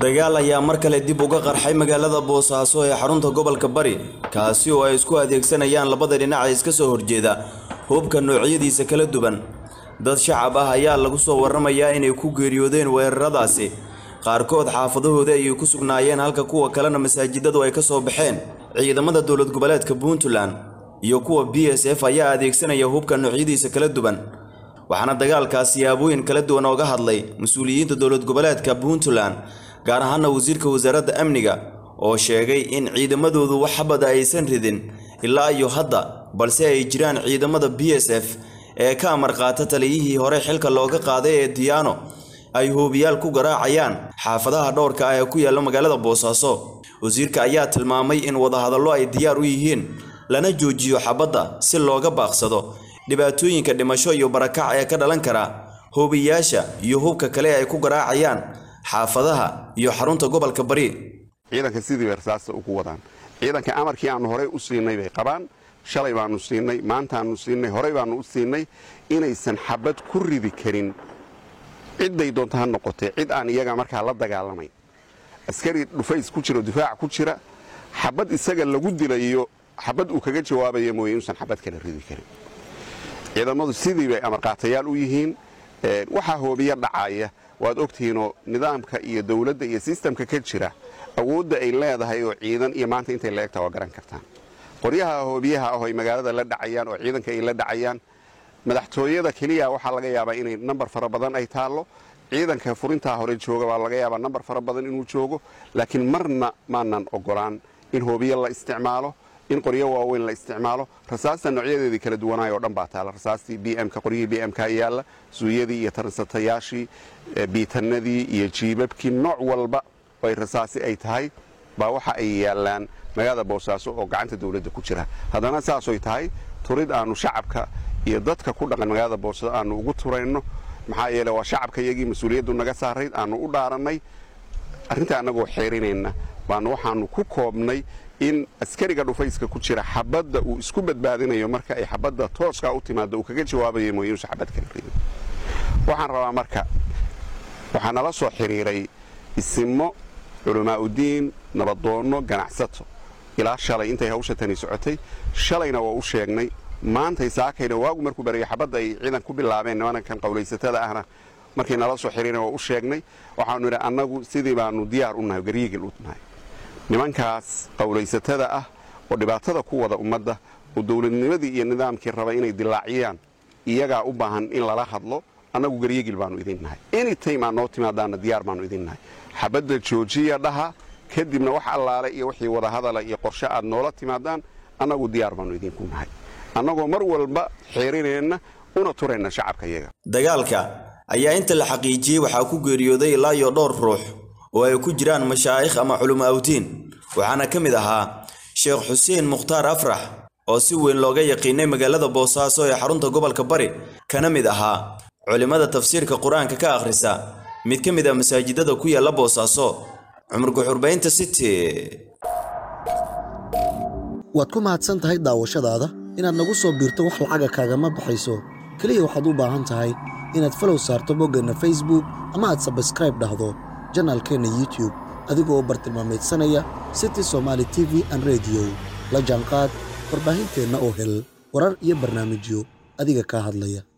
dagaal ayaa mar kale dib uga qarxay magaalada boosaaso ee xarunta gobolka bari kaasi oo ay isku adeegsanayaan labada dhinac ee iska soo horjeeda hubka noocyadiisa kala duwan dad shacab ah ayaa lagu soo warramayaa inay ku geeriyoodeen weeraradaasi qaarkood xaafadahooda ayay ku sugnaayeen halka kuwa kalena masaajidadu ay ka soo baxeen ciidamada dowlad goboleedka puntland iyo kuwa b s f ayaa adeegsanaya hubka noocyadiisa kala duwan waxaana dagaalkaas siyaabooyin kala duwan ooga hadlay mas-uuliyiinta dowlad goboleedka puntland gaar ahaana wasiirka wasaaradda amniga oo sheegay in ciidamadoodu wax xabada aysan ridin ilaa iyo hadda balse ay jiraan ciidamada b s f ee ka amar qaata taliyihii hore xilka looga qaaday ee diyaano ay hoobiyaal ku garaacayaan xaafadaha dhowrka ah ee ku yaalla magaalada boosaaso wasiirka ayaa tilmaamay in wadahadallo ay diyaar u yihiin lana joojiyo xabadda si looga baaqsado dhibaatooyinka dhimasho iyo barakac ee ka dhalan kara hoobiyaasha iyo hubka kale ay ku garaacayaan xaafadaha iyo xarunta gobolka bari ciidanka sidii bay rasaasta ugu wadaan ciidanka amarkii aanu horey u siinay bay qabaan shalay baanu siinay maantaanu siinay horey baanu u siinay inaysan xabad ku ridi karin cidday doonto ha noqotee cid aan iyaga markaa la dagaalamayn askari dhufays ku jiro difaac ku jira xabad isaga lagu dilayo xabad uu kaga jawaabaya mooye inuusan xabad kala ridi karin ciidamadu sidii bay amarqaatayaal u yihiin waxaa hoobiya dhacaya waad ogtihiinoo nidaamka iyo dowladda iyo sistamka ka jira awoodda ay leedahay oo ciidan iyo maanta intay la egtaa waa garan kartaan qoryaha hoobiyaha ah oo ay magaalada la dhacayaan oo ciidanka ay la dhacayaan madaxtooyada keliya waxaa laga yaabaa inay nambar fara badan ay taallo ciidanka furintaa hore jooga baa laga yaabaa nambar fara badan inuu joogo laakiin marna maanan ogolaan in hoobiya la isticmaalo in qoryo waaweyn la isticmaalo rasaasta noocyadeedii kala duwanaay oo dhan baa taala rasaastii bmk qoryihii bmk yaalla suuyadii iyo taransatayaashii biitanadii iyo jiibabkii nooc walba ay rasaasi ay tahay baa waxa ay yaallaan magaalada boosaaso oo gacanta dowladda ku jira haddana saasoy tahay turid aanu shacabka iyo dadka ku dhaqan magaalada boosaaso aanu ugu turayno maxaa yeele waa shacabka iyagii mas-uuliyaddu naga saarayd aanu u dhaarannay arrintaa annagoo xeerinayna baanu waxaanu ku koobnay in askariga dhufayska ku jira xabadda uu isku badbaadinayo marka ay xabadda tooskaa u timaado uu kaga jawaabayo mooye inuusan xabad kala ridin waxaan rabaa marka waxaa nala soo xidhiiray isimo culamaauddiin nabadoonno ganacsato ilaa shalay intay hawsha tani socotay shalayna waa u sheegnay maantay saakayna waagu markuu baraya xabadda ay ciidan ku bilaabeen nimankan qowlaysatada ahna markay nala soo xidhiireen waa u sheegnay waxaanu idhi annagu sidii baanu diyaar u nahay garyiigil u nahay nimankaas qowlaysatada ah oo dhibaatada ku wada ummadda oo dowladnimadii iyo nidaamkii raba inay dilaaciyaan iyagaa u baahan in lala hadlo annagu garyegil baanu idin nahay anytime aad noo timaadaana diyaar baanu idin nahay xabadda joojiya dhaha kadibna wax allaale iyo wixii wadahadala iyo qorshe aad noola timaadaan annagu diyaar baanu idinku nahay annagoo mar walba xeerinayna una turayna shacabka iyaga dagaalka ayaa inta la xaqiijiyey waxaa ku geeriyooday ilaa iyo dhowr ruux oo ay ku jiraan mashaa'ikh ama culimo awdiin waxaana ka mid ahaa sheekh xuseen mukhtaar afrax oo si weyn looga yaqiinay magaalada boosaaso ee xarunta gobolka bari kana mid ahaa culimmada tafsiirka qur-aanka ka akhrisa mid ka mid ah masaajidada ku yaalla boosaaso cumar guxurbaynta city waad ku mahadsan tahay daawashadaada inaad nagu soo biirto wax lacaga kaagama baxayso keliya waxaad u baahan tahay inaad falow saarto boggeenna facebook ama aad sabskraib dhahdo janaalkeenna youtube adigoo u bartilmaamaydsanaya city somaali t v an rediyo la jaanqaad warbaahinteenna oo hel warar iyo barnaamijyo adiga kaa hadlaya